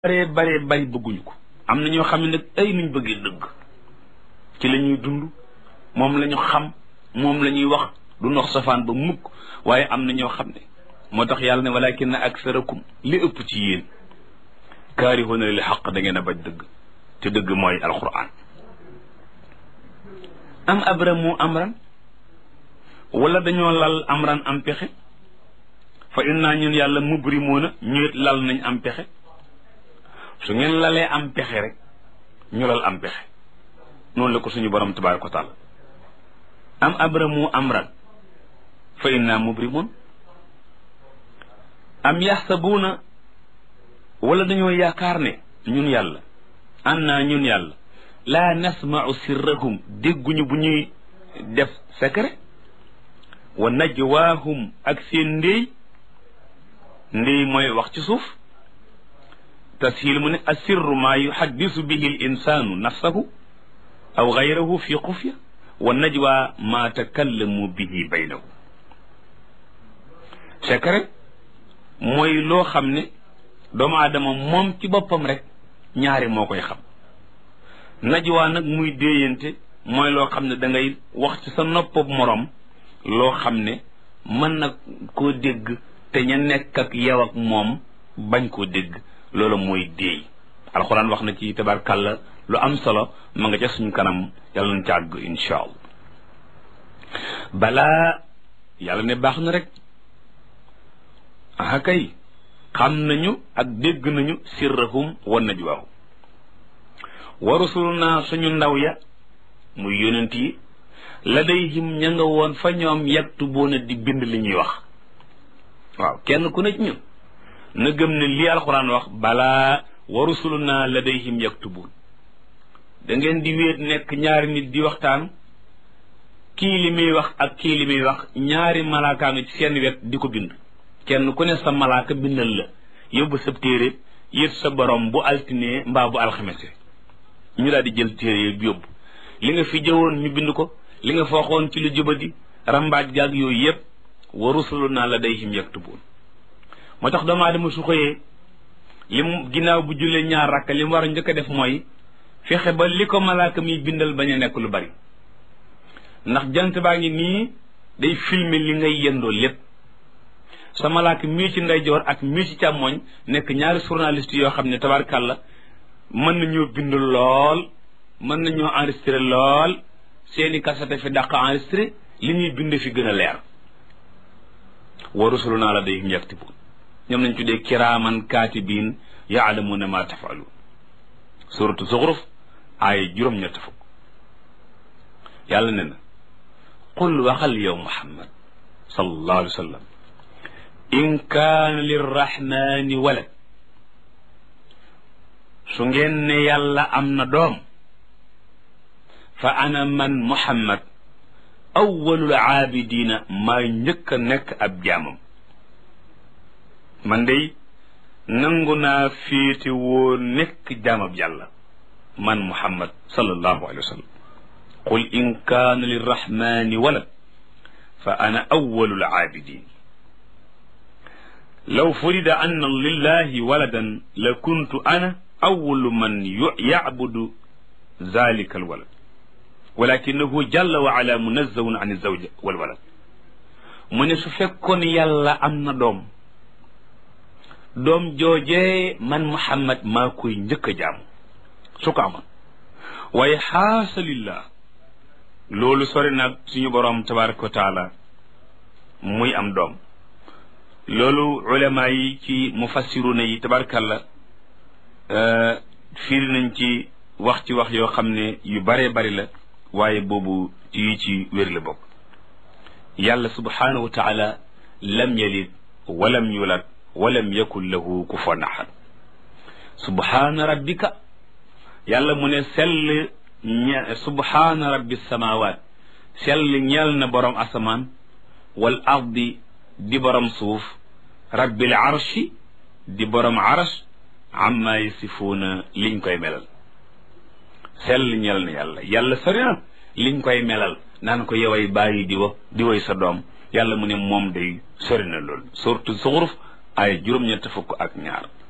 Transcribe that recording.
bare bare bari bëgguñu ko am na ñoo xam ne nag ay nuñ bëggee dëgg ci la ñuy dund moom la ñu xam moom la ñuy wax du nox safaan ba mukk waaye am na ñoo xam ne moo tax yàlla ne walakin aksarakum li ëpp ci yéen kaarihuuna lil xaq da ngeen a bañ dëgg te dëgg mooy alquran am abramu amran wala dañoo lal amran am pexe fa inna ñun yàlla mubrimuuna ñëwet lal nañ am pexe su ngeen lalee am pexe rek ñu lal am pexe noonu la ko suñu borom tabaaraka wa taala am abramu amran fa inna mubrimun am yaxsabuuna wala dañoo yaakaar ne ñun yàlla an naa ñun yàlla laa nasmau sirrahum dégguñu bu ñuy def secret wa najwaahum ak seen ndéy ndéy mooy wax ci suuf tashil mu ne asirru maa yuhaddisu bihi l insaanu nafsahu aw gayrahu fi xufya wa najwa maa takallamu bihi baynahu secret mooy loo xam ne doomu aadama moom ci boppam rek ñaari moo koy xam najwa nag muy déeyante mooy loo xam ne da ngay wax ci sa noppab moroom loo xam ne mën na koo dégg te ña nekk ak yow ak moom bañ koo dégg loolu mooy déey alxuraan wax na ci tabarkàlla lu am solo ma nga ca suñu kanam yàlla na càgg insha allah balaa yàlla ne baax na rek aha kay xam nañu ak dégg nañu sirrahum wa najwaahum wa rusuluna suñu ndaw ya muy yonent yi ladayhim ña nga woon fa ñoom yaktubuuna di bind li ñuy wax waaw kenn ku ne ci ñun na gëm ne lii alxuraan wax balaa wa rusuluna ladayhim yaktubuun da ngeen di wéet nekk ñaari nit di waxtaan kii li muy wax ak kii li muy wax ñaari malaaka nga ci seen wet di ko bind kenn ku ne sa malaaka bindal la yóbbu sa téere yët sa borom bu altinee mbaa bu alxamese ñu daal di jël téere bi yóbbu li nga fi jëwoon ñu bind ko li nga fooxoon ci lu jubadi rambaaj gaag yooyu yëpp wa rusuluna ladayhim yaktubuun moo tax doomu aadama su xëyee li mu ginnaaw bu jullee ñaar rakk li mu war a njëkk a def mooy fexe ba li ko malaaka mi bindal bañ a nekk lu bari ndax jant baa ngi nii day filmer li ngay yendoo lépp sa malaaka mii ci ndeyjoor ak mii ci càmmooñ nekk ñaari journaliste yoo xam ne tabarkàlla mën nañoo bind lool mën nañoo enregistré lool seeni kasete fi dàq enregistré li ñuy bind fi gën a leer wa rusuluna ladayhim yaktubuun ñoom lañ tuddee kiraaman kaatibiin yaalamuuna ma tafaluun suratu zuxruf aaya juróom-ñett fukk yàlla ne na qul waxal yow muhammad sallallahu alayhi wa sallam in kaana lirrahmani walad su ngeen ne yàlla am na doom fa ana man muhammad awwalul aabidina maa njëkk a nekk ab jaamam man dey nangu naa féete woo nekk jaamab yàlla man muhammad sallallahu alayhi wa sallam qul in kaana lirrahmani walad fa ana awwalul aabidin law furida anna lillahi waladan la kuntu ana awwalu man yacbudu zalika alwalad walakinahu jalla wa ala munazzahun an zawja walwalad mu ne su fekkoon yàlla am na doom doom joojee man muhammad maa koy njëkk a jaamu su ko amoon waaye xaasalillah loolu sori nag suñu boroom tabaraka wa taala muy am doom loolu ulama yi ci mufassiruna yi tabarakallah fiiri nañ ci wax ci wax yoo xam ne yu baree bari la waaye boobu yi ci wér la bokk yàlla subhanahu wa taala lam yalid walam yulad walam yakun lahu kufuwan ahad subhaana rabbika yàlla mu ne sell ñe subhaana rabbi samawaat sell ñeel na borom asamaan wal ardi di borom suuf rabbil arshi di borom arsh amma yasifuuna liñ koy melal sell ñeel na yàlla yàlla sori na liñ koy melal naan ko yoway bàyyi di wa di woy sa doom yàlla mu ne moom day sori na loolu surtout zuxruf ay juróom-ñett fukk ak ñaar